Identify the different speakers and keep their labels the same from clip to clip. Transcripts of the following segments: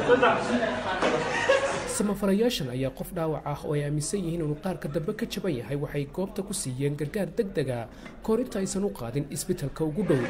Speaker 1: samafalayaashan ayaa qof dhaawac ah oo ay aaminsan yihiin inuu qaarka dambe ka jaban yahay waxay goobta ku siiyeen gargaar deg dega kahor inta aysan u qaadin isbitalka ugu dhow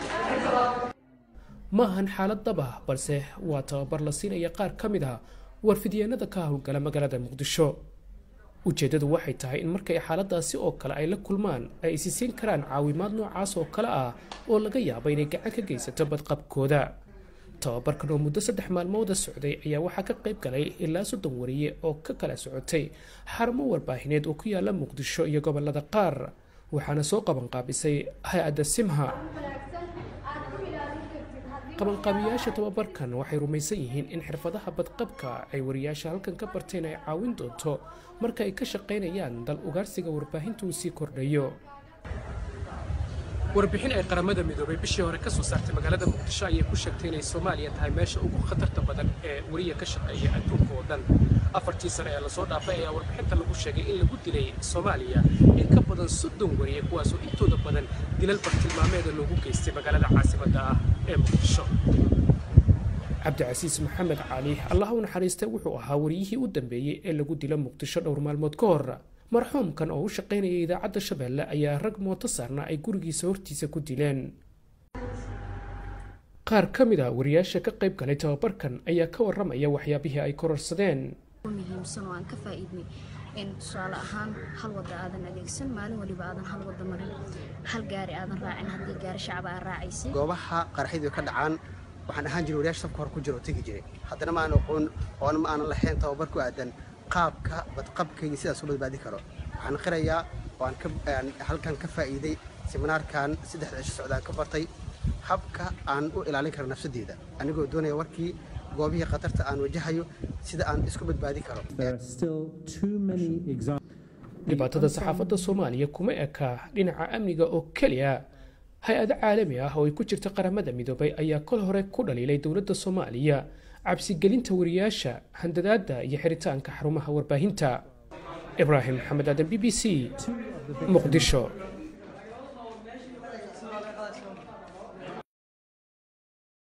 Speaker 1: ma ahan xaalad dab ah balse waa tababar la siinaya qaar ka mid ah warfidyaenada ka howlgala magaalada muqdisho ujeeddadu waxay tahay in markay xaaladaasi oo kale ay la kulmaan ay isi siin karaan caawimaad noocaas oo kale ah oo laga yaabo inay gacan ka geysato badqabkooda tababarkan oo muddo saddex maalmooda socday ayaa waxaa ka qayb galay ilaa soddon wariye oo ka kala socotay xarumo warbaahineed oo ku yaala muqdisho iyo gobolada qaar waxaana soo qabanqaabisay hay-adda simha qabanqaabiyaasha tababarkan waxay rumaysan yihiin in xirfadaha badqabka ay wariyaasha halkan ka barteen ay caawin doonto marka ay ka shaqaynayaan dal ugaarsiga warbaahinta uu sii kordhayo warbixin ay qaramada midoobay bishii hore ka soo saartay magaalada muqdisho ayay ku sheegtay inay soomaaliya tahay meesha ugu khatarta badan ee wariya ka shaqeeya adduunka oo dhan afartii sane ee lasoo dhaafay ayaa warbixinta lagu sheegay in lagu dilay soomaaliya in ka badan soddon wariye kuwaasoo intooda badan dilal bartilmaameeda loogu geystay magaalada caasimadda ah ee muqdisho cabdicasiis maxamed cali allah u naxariistay wuxuu ahaa wariyihii u dambeeyey ee lagu dilo muqdisho dhowr maalmood ka hor marxuumkan oo u shaqaynaya idaacadda shabeelle ayaa rag mooto saarna ay gurigiisa hortiisa ku dileen qaar ka mid a wariyaasha ka qayb galay tababarkan ayaa ka warramaya waxyaabihii ay kororsadeen
Speaker 2: muhiimsan oo aan ka faa'iidnay in tusaale ahaan hal wadda aadan adeegsan maalin waliba aadan hal wadda marin hal gaari aadan raacin haddii gaari shacab aa raacaysay
Speaker 3: goobaha qaraxyadu ka dhacaan waxaan ahaan jiray wariyaasha safka hore ku jira oo tegi jiray haddana ma aan aqoon oona ma aanan lahayn tababar ku aadan qaabka badqabkayga sidaas u badbaadi karo waxaan qirayaa oo aan halkan ka faa'iiday seminaarkan saddexda cisho socdaan ka bartay habka aan u ilaalin karo nafsadeyda anigoo doonaya warkii goobihii khatarta aan wajahayo sida aan isku badbaadi karo
Speaker 1: dhibaatada saxaafadda soomaaliya kuma eka dhinaca amniga oo keliya hay-ado caalami ah oo ay ku jirta qaramada midoobay ayaa kol hore ku dhaliilay dowladda soomaaliya cabsigelinta wariyaasha handadaadda iyo xiritaanka xarumaha warbaahinta ibraahim maxamed aadan b b c muqdisho